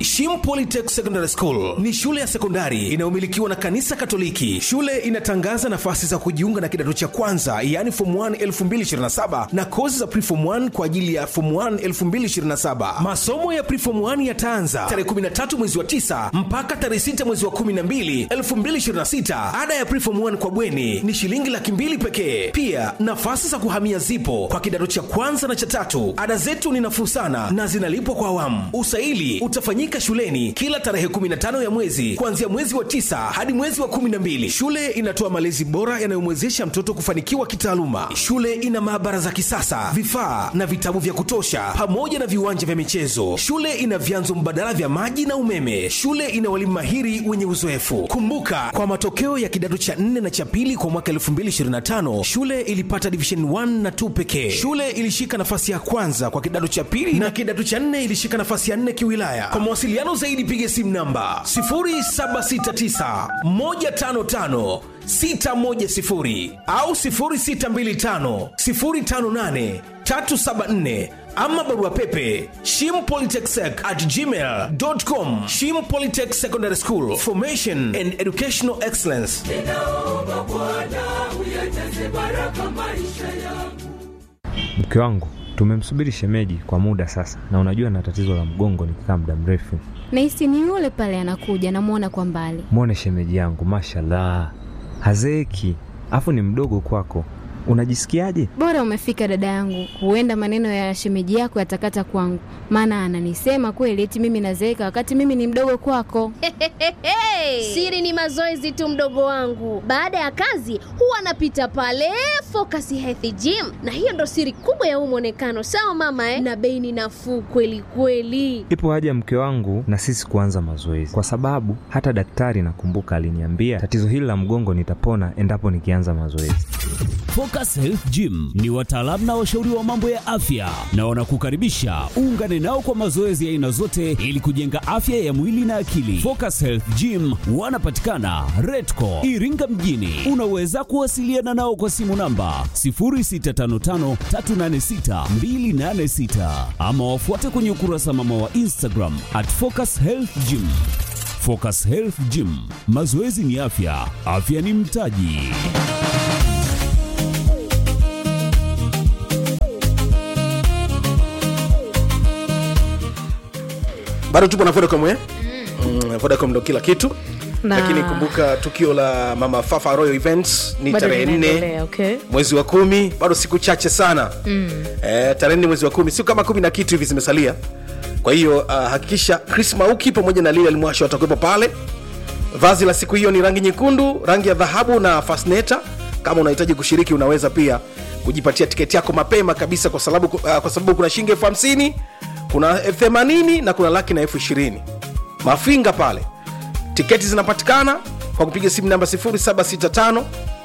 Shim Polytech Secondary School ni shule ya sekondari inayomilikiwa na kanisa Katoliki. Shule inatangaza nafasi za kujiunga na kidato cha kwanza, yaani form 1 2027 na kozi za preform 1 kwa ajili ya form 1 2027. Masomo ya preform 1 yataanza tarehe 13 mwezi wa 9 mpaka tarehe 6 mwezi wa 12 2026. Ada ya preform 1 kwa bweni ni shilingi laki mbili pekee. Pia nafasi za kuhamia zipo kwa kidato cha kwanza na cha tatu. Ada zetu ni nafuu sana na zinalipwa kwa awamu. Usaili utafanyika shuleni kila tarehe 15 ya mwezi kuanzia mwezi wa tisa hadi mwezi wa 12. Shule inatoa malezi bora yanayomwezesha mtoto kufanikiwa kitaaluma. Shule ina maabara za kisasa, vifaa na vitabu vya kutosha, pamoja na viwanja vya michezo. Shule ina vyanzo mbadala vya maji na umeme. Shule ina walimu mahiri wenye uzoefu. Kumbuka, kwa matokeo ya kidato cha 4 na cha pili kwa mwaka 2025 shule ilipata division 1 na 2 pekee. Shule ilishika nafasi ya kwanza kwa kidato cha pili na kidato cha 4 ilishika nafasi ya 4 kiwilaya. Kwa mawasiliano zaidi piga simu namba 0769 155 610 au 0625 058 374 ama barua pepe shimpolytechsec at gmail.com shim polytech secondary school formation and educational excellence ninaomba Bwana uyajaze baraka maisha yangu. Mke wangu tumemsubiri shemeji kwa muda sasa, na unajua na tatizo la mgongo nikikaa muda mrefu. Nahisi ni yule pale anakuja, namwona kwa mbali. Mwone shemeji yangu, mashallah, hazeeki, afu ni mdogo kwako. Unajisikiaje? Bora umefika dada yangu, huenda maneno ya shemeji yako yatakata kwangu, maana ananisema kweli eti mimi nazeeka wakati mimi ni mdogo kwako. Siri ni mazoezi tu, mdogo wangu. Baada ya kazi huwa anapita pale Focus Health Gym, na hiyo ndo siri kubwa ya huu mwonekano. Sawa mama eh? Na bei ni nafuu kweli kweli. Ipo haja mke wangu na sisi kuanza mazoezi, kwa sababu hata daktari nakumbuka aliniambia tatizo hili la mgongo nitapona endapo nikianza mazoezi. Focus Health Gym ni wataalamu na washauri wa mambo ya afya na wanakukaribisha uungane nao kwa mazoezi ya aina zote ili kujenga afya ya mwili na akili. Focus Health Gym wanapatikana Redco Iringa mjini. Unaweza kuwasiliana nao kwa simu namba 0655386286 ama wafuate kwenye ukurasa mama wa Instagram at Focus Health Gym. Focus Health Gym, mazoezi ni afya, afya ni mtaji. bado tupo na vodacom eh? mm, vodacom ndo kila kitu Na- lakini kumbuka tukio la mama fafa royal events ni Bado tarehe nne linaendelea, okay. mwezi wa kumi bado siku chache sana mm. eh, tarehe nne mwezi wa kumi siku kama kumi na kitu hivi zimesalia kwa hiyo uh, hakikisha chris mauki pamoja na lili alimwasha watakuwepo pale vazi la siku hiyo ni rangi nyekundu rangi ya dhahabu na fasneta kama unahitaji kushiriki unaweza pia kujipatia tiketi yako mapema kabisa kwa sababu, uh, kwa sababu kuna shilingi elfu hamsini kuna elfu themanini na kuna laki na elfu ishirini mafinga pale tiketi zinapatikana kwa kupiga simu namba 0765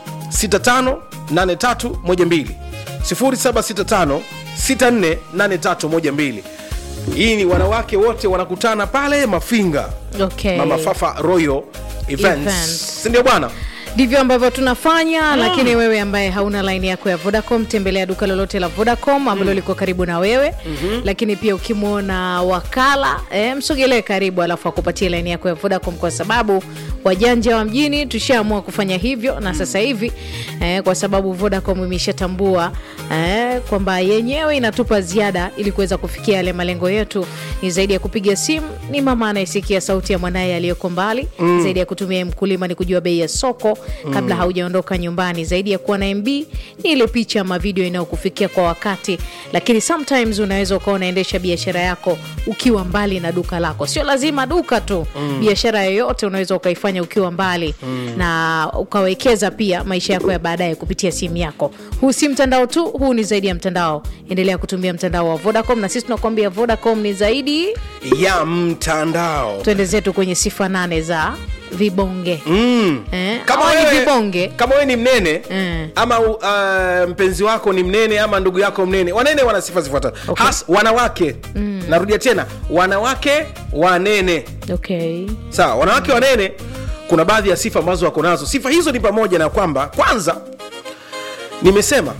658312 0765 648312 hii ni wanawake wote wanakutana pale mafinga Okay. mama fafa royal events Events. sindio bwana ndivyo ambavyo tunafanya lakini wewe ambaye hauna laini yako ya vodacom tembelea duka lolote la vodacom ambalo liko karibu na wewe lakini pia ukimwona wakala eh, msogelee karibu alafu akupatie laini yako ya vodacom kwa sababu wajanja wa mjini tushaamua kufanya hivyo na sasa hivi eh, kwa sababu vodacom imeshatambua eh, kwamba yenyewe inatupa ziada ili kuweza kufikia yale malengo yetu ni zaidi ya kupiga simu ni mama anayesikia sauti ya mwanaye aliyoko mbali mm. zaidi ya kutumia mkulima ni kujua bei ya soko kabla haujaondoka nyumbani zaidi ya kuwa na mb ni ile picha ama video inayokufikia kwa wakati lakini sometimes unaweza ukawa unaendesha biashara yako ukiwa mbali na duka lako sio lazima duka tu mm. biashara yoyote unaweza ukaifanya ukiwa mbali mm. na ukawekeza pia maisha yako ya baadaye kupitia simu yako huu si mtandao tu huu ni zaidi ya mtandao endelea kutumia mtandao wa vodacom na sisi tunakuambia vodacom ni zaidi ya mtandao twende zetu kwenye sifa nane za vibonge mm. eh, kama hawa ni wewe, vibonge kama wewe ni mnene Mm. ama uh, mpenzi wako ni mnene ama ndugu yako mnene wanene wana sifa zifuatazo Okay. Has, wanawake mm. narudia tena wanawake wanene okay sawa wanawake wanene kuna baadhi ya sifa ambazo wako nazo sifa hizo ni pamoja na kwamba kwanza nimesema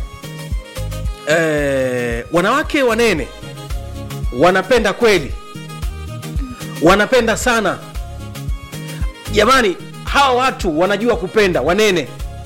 eh, wanawake wanene wanapenda kweli wanapenda sana jamani hawa watu wanajua kupenda wanene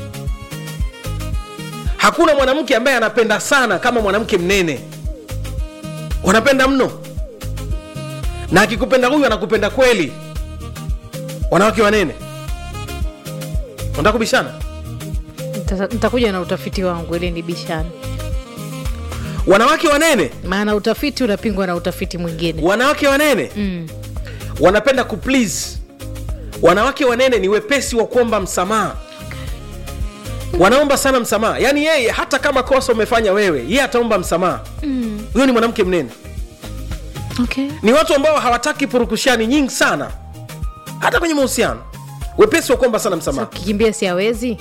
hakuna mwanamke ambaye anapenda sana kama mwanamke mnene wanapenda mno na akikupenda huyu anakupenda kweli wanawake wanene unataka kubishana Nita- nitakuja na utafiti wangu ili nibishane wanawake wanene maana utafiti unapingwa na utafiti mwingine wanawake wanene mm. wanapenda kuplease wanawake wanene ni wepesi wa kuomba msamaha wanaomba sana msamaha yaani yeye hata kama kosa umefanya wewe yeye ataomba msamaha huyo ni mwanamke mnene okay. ni watu ambao hawataki purukushani nyingi sana hata kwenye mahusiano wepesi wa kuomba sana Sasa msamaha ukikimbia si hawezi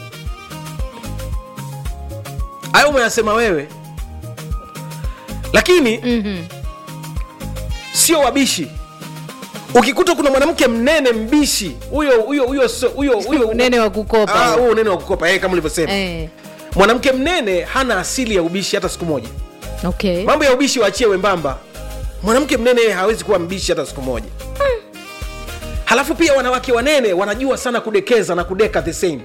hayo umeyasema wewe lakini Mhm. sio wabishi ukikuta kuna mwanamke mnene mbishi huyo huyo huyo sio- huyo huyo unene wa kukopa Ah, huo unene wa kukopa eh, kama ulivyosema eh. mwanamke mnene hana asili ya ubishi hata siku moja okay. mambo ya ubishi waachie wembamba mwanamke mnene yeye hawezi kuwa mbishi hata siku moja halafu pia wanawake wanene wanajua sana kudekeza na kudeka the same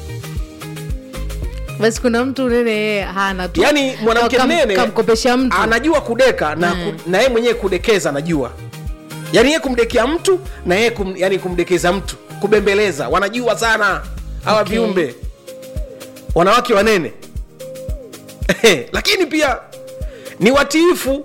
basi kuna mtu unene yeye hana tu yaani mwanamke Kam- mnene kamkopesha mtu anajua kudeka na, Mm. ku, na yeye mwenyewe kudekeza anajua yaani yeye kumdekea mtu na yeye kum, yani kumdekeza mtu kubembeleza wanajua sana hawa Okay. viumbe wanawake wanene lakini pia ni watiifu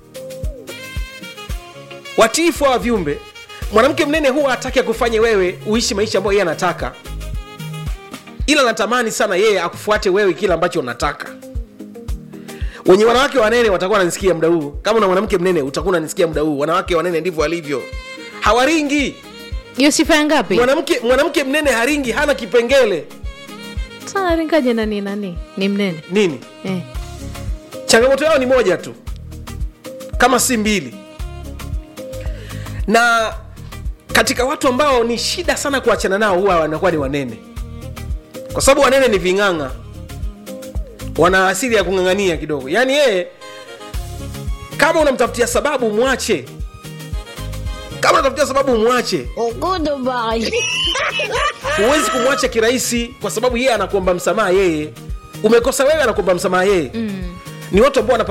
watiifu hawa viumbe mwanamke mnene huwa hataki akufanye wewe uishi maisha ambayo yeye anataka ila natamani sana yeye akufuate wewe kile ambacho unataka wenye wanawake wanene watakuwa wananisikia muda huu kama una mwanamke mnene utakuwa unanisikia muda huu wanawake wanene ndivyo walivyo hawaringi hiyo sifa ya ngapi mwanamke mwanamke mnene haringi hana kipengele sana ringaje nani nani ni mnene nini eh. changamoto yao ni moja tu kama si mbili na katika watu ambao ni shida sana kuachana nao huwa wanakuwa ni wanene kwa sababu wanene ni ving'ang'a wana asili ya kung'ang'ania kidogo yaani yeye kama unamtafutia sababu mwache kama unatafutia sababu mwache huwezi kumwacha kirahisi kwa sababu yeye anakuomba msamaha yeye umekosa wewe anakuomba msamaha yeye mm. ni watu ambao